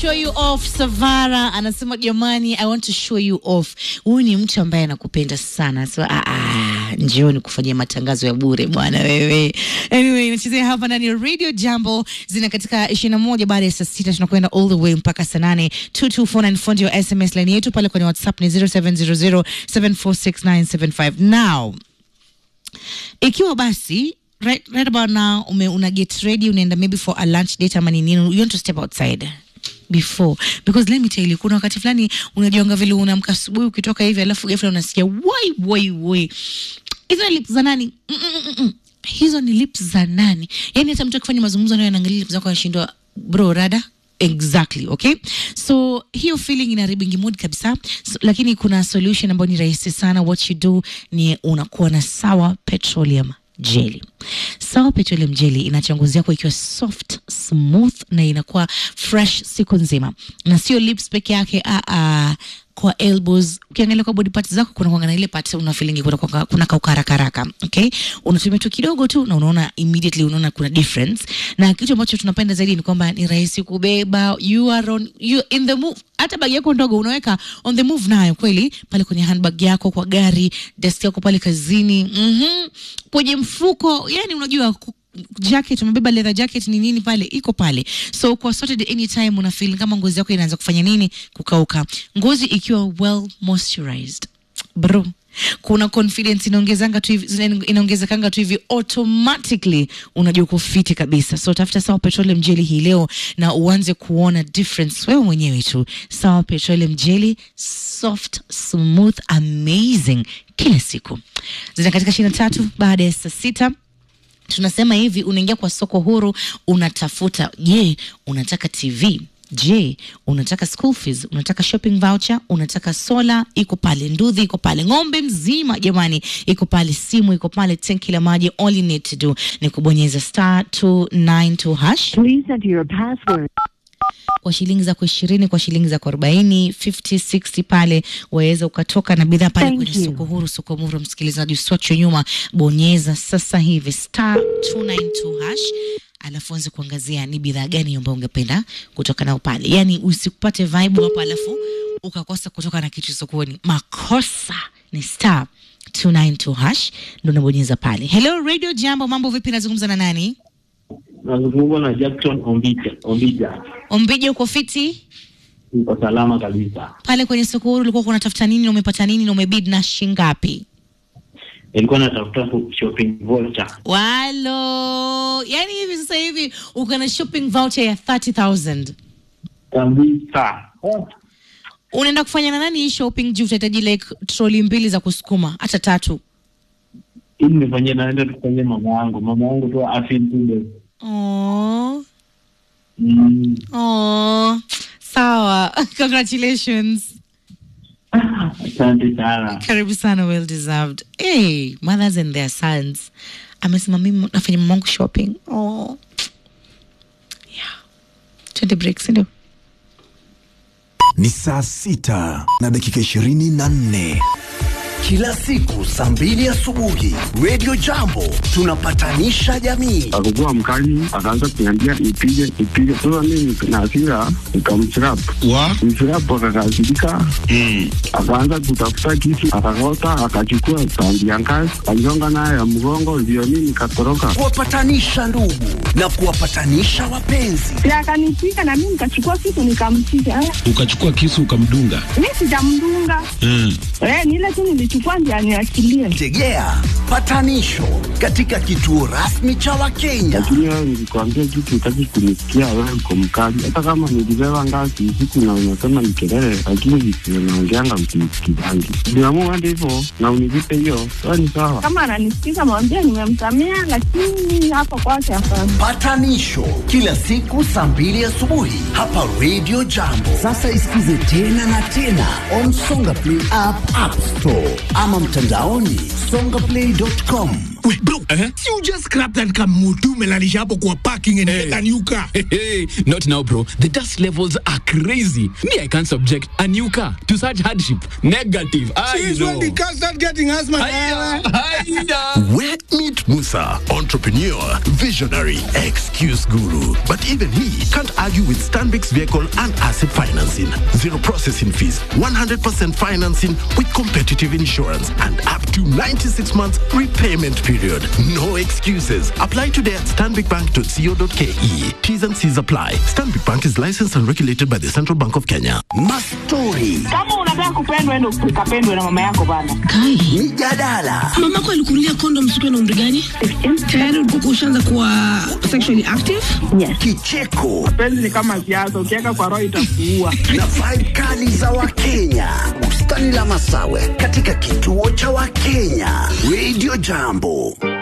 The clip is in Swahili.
show you off. Savara anasema jamani, I want to show you off. Huyu ni mtu ambaye anakupenda sana, so ah, ah, njioni kufanyia matangazo ya bure bwana wewe. Anyway, nachezea hapa ndani ya Radio Jambo, zina katika ishirini na moja baada ya saa sita tunakwenda all the way mpaka saa nane. 22494 ndio SMS line yetu pale kwenye WhatsApp ni 0700746975 now ikiwa basi right, right about now ume, una get ready unaenda maybe for a lunch date ama ni nini you want to step outside before because let me tell you kuna wakati fulani unajianga vile unaamka asubuhi ukitoka hivi alafu ghafla unasikia wai wai wai hizo ni lips za nani mm -mm -mm -mm. hizo ni lips za nani yani hata mtu akifanya mazungumzo nayo anaangalia lips zako anashindwa bro rada exactly okay so hiyo feeling inaribingi mood kabisa so, lakini kuna solution ambayo ni rahisi sana what you do ni unakuwa na sawa petroleum jelly sawa petroleum jelly inacha ngozi yako ikiwa soft smooth na inakuwa fresh siku nzima na sio lips peke yake ah, ah, kwa elbows ukiangalia kwa body parts zako kuna kuanga na ile part una feeling kuna kuanga- kuna kaukaraka okay unatumia tu kidogo tu na unaona immediately unaona kuna difference na kitu ambacho tunapenda zaidi ni kwamba ni rahisi kubeba you are on you in the move hata bagi yako ndogo unaweka on the move nayo kweli pale kwenye handbag yako kwa gari desk yako pale kazini mm kwenye mfuko yani unajua ku- jacket umebeba leather jacket ni nini pale iko pale so kwa sorted anytime una feel kama ngozi yako inaanza kufanya nini kukauka ngozi ikiwa well moisturized bro kuna confidence inaongezanga tu hivi zina- inaongezekanga tu hivi automatically unajua kufiti kabisa so tafuta sawa petroleum jelly hii leo na uanze kuona difference wewe mwenyewe tu sawa petroleum jelly soft smooth amazing kila siku zina katika ishirini na tatu baada ya saa sita tunasema hivi unaingia kwa soko huru unatafuta je unataka tv je unataka school fees unataka shopping voucher unataka sola iko pale ndudhi iko pale ng'ombe mzima jamani iko pale simu iko pale tenki la maji all you need to do ni kubonyeza star 292 hash Please enter your password. kwa shilingi zako ishirini kwa shilingi zako arobaini 50 60 pale waweza ukatoka na bidhaa pale Thank kwenye you. soko huru soko muru msikilizaji usiwachwe nyuma bonyeza sasa hivi star 292 hash alafu anze kuangazia ni bidhaa gani ambayo ungependa kutoka nao pale yaani usikupate vibe hapo alafu ukakosa kutoka na kitu sokoni makosa ni star 292 hash ndo unabonyeza pale hello radio jambo mambo vipi nazungumza na nani Nazungumza na Jackson Ombija. Ombija, ombije uko fiti niko salama kabisa. pale kwenye soko huru ulikuwa unatafuta nini na umepata nini na umebid na shingapi Nilikuwa natafuta shopping voucher. walo yani hivi sasa hivi uko na shopping voucher ya 30000 kabisa. unaenda kufanya na nani hii shopping juu utahitaji like troli mbili za kusukuma hata tatu Ili nifanyie naenda tufanyie mama yangu, mama yangu tu afeel good. oh, Mm. oh. sawa congratulations Asante sana. karibu sana well deserved hey, mothers and their sons amesema mimi nafanya mamangu shopping oh. yeah. twende break sindio Ni saa sita na dakika ishirini na nne. Kila siku saa mbili asubuhi Radio Jambo tunapatanisha jamii. akakuwa mkali, akaanza kuniambia ipige ipige. Sasa mimi na hasira nikamchirap wa mchirap, akakasirika akaanza kutafuta kisu, akakota, akachukua tandi ya ngazi, aligonga nayo ya mgongo, ndio mimi nikatoroka. Kuwapatanisha ndugu na kuwapatanisha wapenzi. Si akanipiga na mimi nikachukua kitu nikampiga. Eh, ukachukua kisu ukamdunga Mimi sijamdunga. mm. Eh, ni ile tu nilichukua ndio aniachilie. Tegea patanisho katika kituo rasmi cha Wakenya. Lakini wewe nilikwambia kitu, utaki kunisikia, wewe uko mkali. Hata kama nilibeba ngazi usiku na unasema ni kelele, lakini visivyo naongeanga msinisikizangi. Niamua hadi hivyo na univipe hiyo, wewe ni sawa. Kama ananisikiza mwambie nimemsamea, lakini hapa kwake hapana. Patanisho kila siku saa mbili asubuhi hapa Radio Jambo. Sasa isikize tena na tena on Songa Play app, App Store ama mtandaoni songaplay.com. Wait, bro, si you just scrap that kamutu umelalisha hapo kwa parking and get a new car. Hey, not now, bro. The dust levels are crazy. Me, I can't subject a new car to such hardship. Negative. I Since know. when the car start getting asthma? Hiya, hiya. Where meet Musa, entrepreneur, visionary, excuse guru. But even he can't argue with Stanbic's vehicle and asset financing. Zero processing fees, 100% financing with competitive insurance, and up to 96 months repayment period. No excuses. Apply today at stanbicbank.co.ke. T's and C's apply. Stanbic Bank is licensed and regulated by the Central Bank of Kenya. Mastori, kama unataka kupendwa endo ukapendwe na mama yako bana Kai, mijadala, mamako alikunulia kondom siku na umri gani? Tayari ulikuwa ushaanza kuwa sexually active? kicheko penzi ni kama siasa ukiweka kwa roho itakuua na vibe kali za Wakenya. Bustani la Masawe katika kituo cha Wakenya. Radio Jambo.